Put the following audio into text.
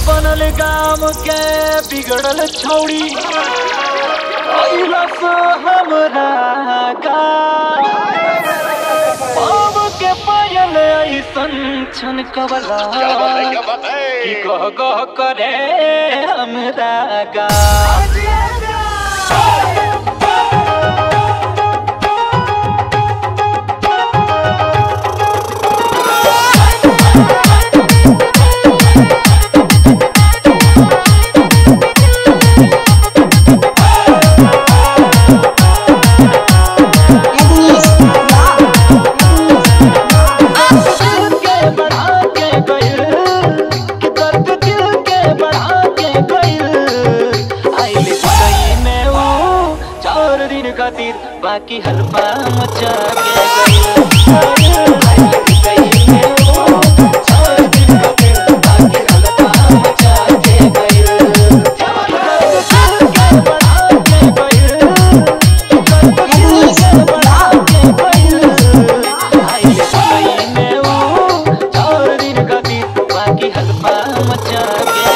बनल गाम के बिगड़ल छौड़ी अइलस हमरा गाम अब के पायल ऐसन छन कबला कि गह गह करे हमरा गाम दिल के बढ़ा के गइल कि दर्द दिल के बढ़ा के गइल आइल सही में वो चार दिन खातिर बाकी हलवा मचा के गइल आइल सही में वो चार दिन खातिर बाकी हलवा मचा के गइल दर्द दिल के बढ़ा के गइल दर्द दिल के बढ़ा के गइल आइल सही में वो चार दिन खातिर बाकी हलवा मचा के